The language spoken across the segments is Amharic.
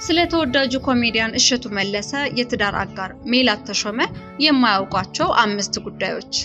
ስለ ተወዳጁ ኮሜዲያን እሸቱ መለሰ የትዳር አጋር ሜላት ተሾመ የማያውቋቸው አምስት ጉዳዮች።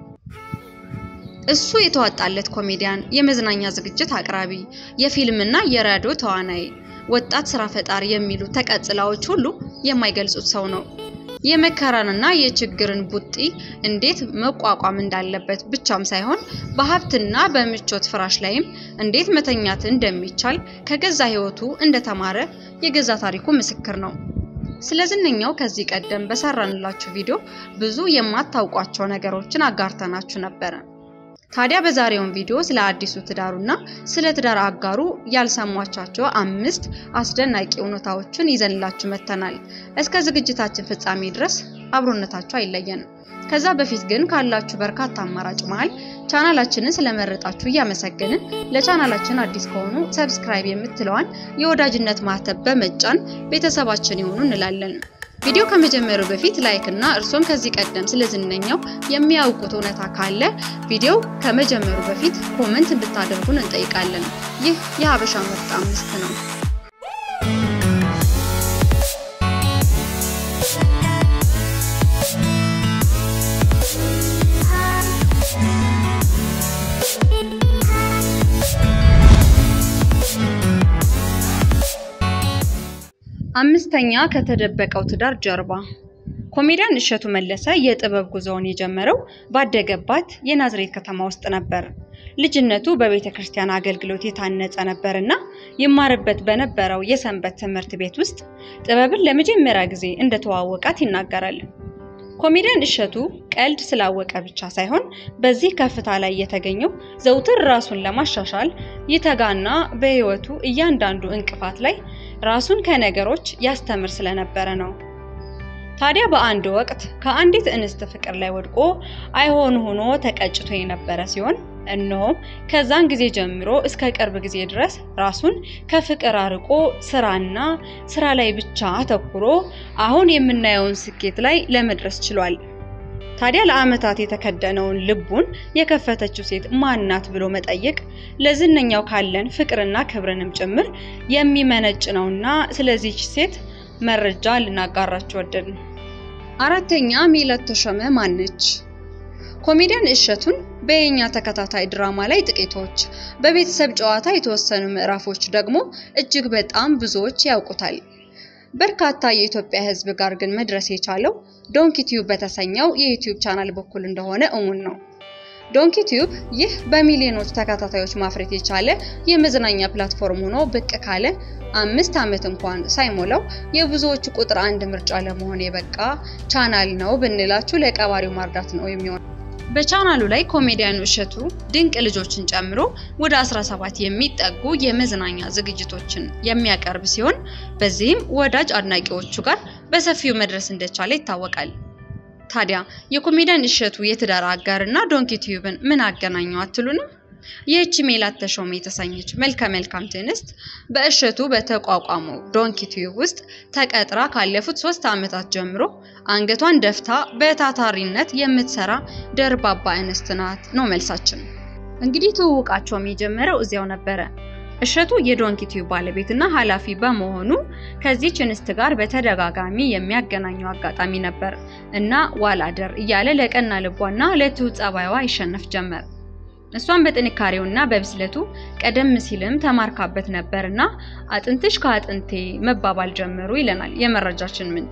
እሱ የተዋጣለት ኮሜዲያን፣ የመዝናኛ ዝግጅት አቅራቢ፣ የፊልምና የራዲዮ ተዋናይ፣ ወጣት ስራ ፈጣሪ የሚሉ ተቀጽላዎች ሁሉ የማይገልጹት ሰው ነው። የመከራንና የችግርን ቡጢ እንዴት መቋቋም እንዳለበት ብቻም ሳይሆን በሀብትና በምቾት ፍራሽ ላይም እንዴት መተኛት እንደሚቻል ከገዛ ሕይወቱ እንደተማረ የገዛ ታሪኩ ምስክር ነው። ስለ ዝነኛው ከዚህ ቀደም በሰራንላችሁ ቪዲዮ ብዙ የማታውቋቸው ነገሮችን አጋርተናችሁ ነበረ። ታዲያ በዛሬውን ቪዲዮ ስለ አዲሱ ትዳሩና ስለ ትዳር አጋሩ ያልሰሟቻቸው አምስት አስደናቂ እውነታዎችን ይዘንላችሁ መጥተናል። እስከ ዝግጅታችን ፍጻሜ ድረስ አብሮነታችሁ አይለየንም። ከዛ በፊት ግን ካላችሁ በርካታ አማራጭ መሃል ቻናላችንን ስለመረጣችሁ እያመሰገንን ለቻናላችን አዲስ ከሆኑ ሰብስክራይብ የምትለዋን የወዳጅነት ማህተብ በመጫን ቤተሰባችን ይሆኑ እንላለን። ቪዲዮ ከመጀመሩ በፊት ላይክ እና እርሶም ከዚህ ቀደም ስለ ዝነኛው የሚያውቁት እውነታ ካለ ቪዲዮ ከመጀመሩ በፊት ኮመንት እንድታደርጉን እንጠይቃለን። ይህ የሀበሻ ምርጥ አምስት ነው። አምስተኛ ከተደበቀው ትዳር ጀርባ። ኮሜዲያን እሸቱ መለሰ የጥበብ ጉዞውን የጀመረው ባደገባት የናዝሬት ከተማ ውስጥ ነበር። ልጅነቱ በቤተ ክርስቲያን አገልግሎት የታነጸ ነበርና ይማርበት በነበረው የሰንበት ትምህርት ቤት ውስጥ ጥበብን ለመጀመሪያ ጊዜ እንደተዋወቃት ይናገራል። ኮሜዲያን እሸቱ ቀልድ ስላወቀ ብቻ ሳይሆን በዚህ ከፍታ ላይ የተገኘው ዘውትር ራሱን ለማሻሻል ይተጋና በሕይወቱ እያንዳንዱ እንቅፋት ላይ ራሱን ከነገሮች ያስተምር ስለነበረ ነው። ታዲያ በአንድ ወቅት ከአንዲት እንስት ፍቅር ላይ ወድቆ አይሆን ሆኖ ተቀጭቶ የነበረ ሲሆን እነሆም ከዛን ጊዜ ጀምሮ እስከ ቅርብ ጊዜ ድረስ ራሱን ከፍቅር አርቆ ስራና ስራ ላይ ብቻ አተኩሮ አሁን የምናየውን ስኬት ላይ ለመድረስ ችሏል። ታዲያ ለዓመታት የተከደነውን ልቡን የከፈተችው ሴት ማናት ብሎ መጠየቅ ለዝነኛው ካለን ፍቅርና ክብርንም ጭምር የሚመነጭ ነውና ስለዚች ሴት መረጃ ልናጋራችሁ ወደድን። አራተኛ ሜላት ተሾመ ማነች? ኮሜዲያን እሸቱን በየኛ ተከታታይ ድራማ ላይ ጥቂቶች፣ በቤተሰብ ጨዋታ የተወሰኑ ምዕራፎች ደግሞ እጅግ በጣም ብዙዎች ያውቁታል። በርካታ የኢትዮጵያ ሕዝብ ጋር ግን መድረስ የቻለው ዶንኪ ቲዩብ በተሰኘው የዩቲዩብ ቻናል በኩል እንደሆነ እሙን ነው። ዶንኪ ቲዩብ ይህ በሚሊዮኖች ተከታታዮች ማፍረት የቻለ የመዝናኛ ፕላትፎርም ሆኖ ብቅ ካለ አምስት ዓመት እንኳን ሳይሞላው የብዙዎቹ ቁጥር አንድ ምርጫ ለመሆን የበቃ ቻናል ነው ብንላችሁ ለቀባሪው ማርዳት ነው የሚሆነው። በቻናሉ ላይ ኮሜዲያኑ እሸቱ ድንቅ ልጆችን ጨምሮ ወደ 17 የሚጠጉ የመዝናኛ ዝግጅቶችን የሚያቀርብ ሲሆን በዚህም ወዳጅ አድናቂዎቹ ጋር በሰፊው መድረስ እንደቻለ ይታወቃል። ታዲያ የኮሜዲያን እሸቱ የትዳር አጋር እና ዶንኪ ቲዩብን ምን አገናኘው አትሉንም? ይህቺ ሜላት ተሾመ የተሰኘች መልከ መልካም እንስት በእሸቱ በተቋቋመው ዶንኪ ቲዩብ ውስጥ ተቀጥራ ካለፉት ሶስት ዓመታት ጀምሮ አንገቷን ደፍታ በታታሪነት የምትሰራ ደርባባ እንስት ናት ነው መልሳችን። እንግዲህ ትውውቃቸውም የጀመረው እዚያው ነበረ። እሸቱ የዶንኪ ቲዩብ ባለቤትና ኃላፊ በመሆኑ ከዚህች እንስት ጋር በተደጋጋሚ የሚያገናኘው አጋጣሚ ነበር እና ዋላደር እያለ ለቀና ልቧና ለትሁት ጸባይዋ ይሸነፍ ጀመር። እሷን በጥንካሬውና በብስለቱ ቀደም ሲልም ተማርካበት ነበርና አጥንትሽ ከአጥንቴ መባባል ጀመሩ ይለናል የመረጃችን ምንጭ።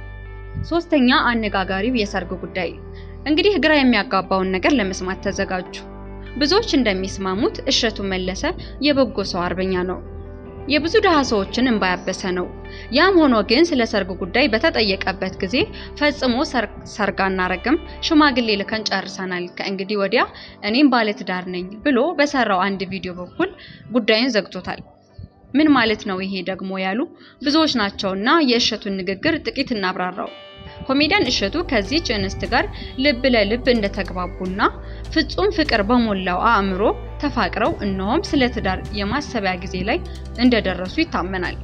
ሶስተኛ አነጋጋሪው የሰርግ ጉዳይ። እንግዲህ ግራ የሚያጋባውን ነገር ለመስማት ተዘጋጁ። ብዙዎች እንደሚስማሙት እሸቱ መለሰ የበጎ ሰው አርበኛ ነው። የብዙ ድሃ ሰዎችን እንባ ያበሰ ነው። ያም ሆኖ ግን ስለ ሰርግ ጉዳይ በተጠየቀበት ጊዜ ፈጽሞ ሰርግ አናረግም፣ ሽማግሌ ልከን ጨርሰናል፣ ከእንግዲህ ወዲያ እኔም ባለትዳር ነኝ ብሎ በሰራው አንድ ቪዲዮ በኩል ጉዳዩን ዘግቶታል። ምን ማለት ነው ይሄ ደግሞ ያሉ ብዙዎች ናቸውና የእሸቱን ንግግር ጥቂት እናብራራው። ኮሜዲያን እሸቱ ከዚህች እንስት ጋር ልብ ለልብ እንደተግባቡና ፍጹም ፍቅር በሞላው አእምሮ ተፋቅረው እነሆም ስለ ትዳር የማሰቢያ ጊዜ ላይ እንደደረሱ ይታመናል።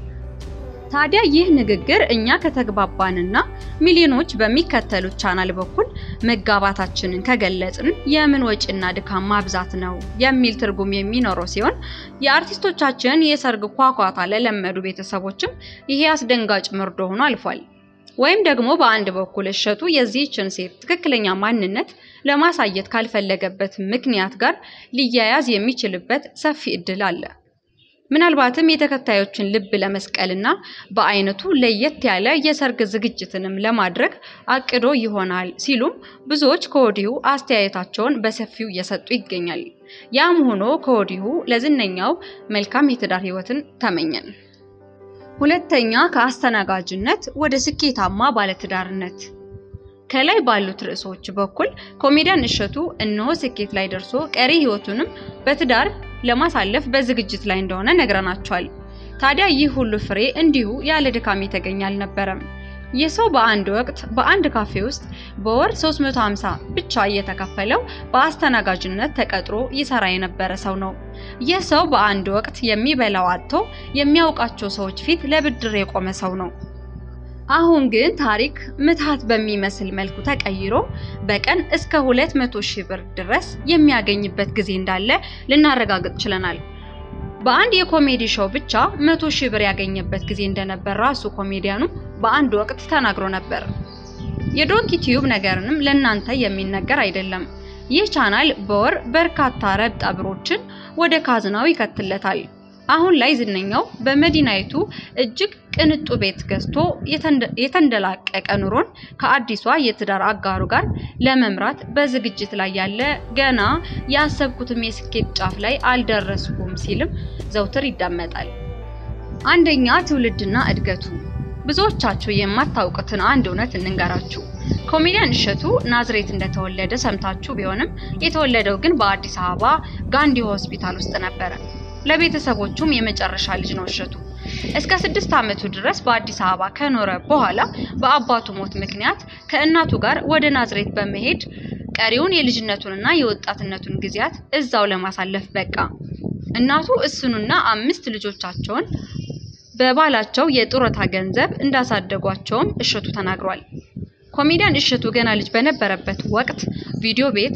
ታዲያ ይህ ንግግር እኛ ከተግባባንና ሚሊዮኖች በሚከተሉት ቻናል በኩል መጋባታችንን ከገለጽን የምን ወጪና ድካም ማብዛት ነው የሚል ትርጉም የሚኖረው ሲሆን የአርቲስቶቻችን የሰርግ ኳኳታ ለለመዱ ቤተሰቦችም ይሄ አስደንጋጭ መርዶ ሆኖ አልፏል። ወይም ደግሞ በአንድ በኩል እሸቱ የዚህችን ሴት ትክክለኛ ማንነት ለማሳየት ካልፈለገበት ምክንያት ጋር ሊያያዝ የሚችልበት ሰፊ እድል አለ። ምናልባትም የተከታዮችን ልብ ለመስቀልና በአይነቱ ለየት ያለ የሰርግ ዝግጅትንም ለማድረግ አቅዶ ይሆናል ሲሉም ብዙዎች ከወዲሁ አስተያየታቸውን በሰፊው እየሰጡ ይገኛል። ያም ሆኖ ከወዲሁ ለዝነኛው መልካም የትዳር ሕይወትን ተመኘን። ሁለተኛ ከአስተናጋጅነት ወደ ስኬታማ ባለትዳርነት። ከላይ ባሉት ርዕሶች በኩል ኮሜዲያን እሸቱ እነሆ ስኬት ላይ ደርሶ ቀሪ ህይወቱንም በትዳር ለማሳለፍ በዝግጅት ላይ እንደሆነ ነግረናቸዋል። ታዲያ ይህ ሁሉ ፍሬ እንዲሁ ያለ ድካም የተገኘ አልነበረም። ይህ ሰው በአንድ ወቅት በአንድ ካፌ ውስጥ በወር 350 ብቻ እየተከፈለው በአስተናጋጅነት ተቀጥሮ ይሰራ የነበረ ሰው ነው። ይህ ሰው በአንድ ወቅት የሚበላው አጥቶ የሚያውቃቸው ሰዎች ፊት ለብድር የቆመ ሰው ነው። አሁን ግን ታሪክ ምትሃት በሚመስል መልኩ ተቀይሮ በቀን እስከ 200 ሺህ ብር ድረስ የሚያገኝበት ጊዜ እንዳለ ልናረጋግጥ ችለናል። በአንድ የኮሜዲ ሾው ብቻ 100 ሺህ ብር ያገኘበት ጊዜ እንደነበር ራሱ ኮሜዲያኑ በአንድ ወቅት ተናግሮ ነበር። የዶንኪ ቲዩብ ነገርንም ለእናንተ የሚነገር አይደለም። ይህ ቻናል በወር በርካታ ረብጣ ብሮችን ወደ ካዝናው ይከትለታል። አሁን ላይ ዝነኛው በመዲናይቱ እጅግ ቅንጡ ቤት ገዝቶ የተንደላቀቀ ኑሮን ከአዲሷ የትዳር አጋሩ ጋር ለመምራት በዝግጅት ላይ ያለ ገና ያሰብኩትም የስኬት ጫፍ ላይ አልደረስኩም ሲልም ዘውትር ይዳመጣል። አንደኛ ትውልድና እድገቱ። ብዙዎቻችሁ የማታውቁትን አንድ እውነት እንንገራችሁ። ኮሜዲያን እሸቱ ናዝሬት እንደተወለደ ሰምታችሁ ቢሆንም የተወለደው ግን በአዲስ አበባ ጋንዲ ሆስፒታል ውስጥ ነበረ። ለቤተሰቦቹም የመጨረሻ ልጅ ነው እሸቱ። እስከ ስድስት ዓመቱ ድረስ በአዲስ አበባ ከኖረ በኋላ በአባቱ ሞት ምክንያት ከእናቱ ጋር ወደ ናዝሬት በመሄድ ቀሪውን የልጅነቱንና የወጣትነቱን ጊዜያት እዛው ለማሳለፍ በቃ። እናቱ እሱንና አምስት ልጆቻቸውን በባላቸው የጡረታ ገንዘብ እንዳሳደጓቸውም እሸቱ ተናግሯል። ኮሜዲያን እሸቱ ገና ልጅ በነበረበት ወቅት ቪዲዮ ቤት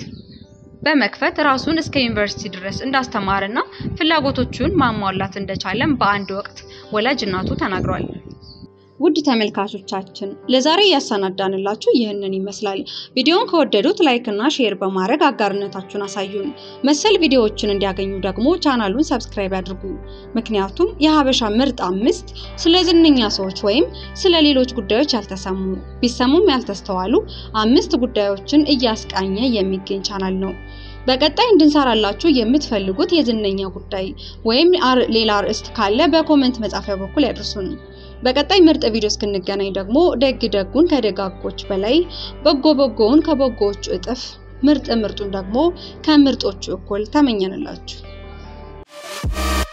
በመክፈት ራሱን እስከ ዩኒቨርሲቲ ድረስ እንዳስተማረና ፍላጎቶቹን ማሟላት እንደቻለም በአንድ ወቅት ወላጅ እናቱ ተናግሯል። ውድ ተመልካቾቻችን ለዛሬ ያሰናዳንላችሁ ይህንን ይመስላል። ቪዲዮውን ከወደዱት ላይክ እና ሼር በማድረግ አጋርነታችሁን አሳዩን። መሰል ቪዲዮዎችን እንዲያገኙ ደግሞ ቻናሉን ሰብስክራይብ ያድርጉ። ምክንያቱም የሀበሻ ምርጥ አምስት ስለ ዝነኛ ሰዎች ወይም ስለ ሌሎች ጉዳዮች ያልተሰሙ ቢሰሙም ያልተስተዋሉ አምስት ጉዳዮችን እያስቃኘ የሚገኝ ቻናል ነው። በቀጣይ እንድንሰራላችሁ የምትፈልጉት የዝነኛ ጉዳይ ወይም ሌላ ርዕስት ካለ በኮመንት መጻፊያ በኩል ያድርሱን። በቀጣይ ምርጥ ቪዲዮ እስክንገናኝ ደግሞ ደግ ደጉን ከደጋጎች በላይ በጎ በጎውን ከበጎዎቹ እጥፍ ምርጥ ምርጡን ደግሞ ከምርጦቹ እኩል ተመኘንላችሁ።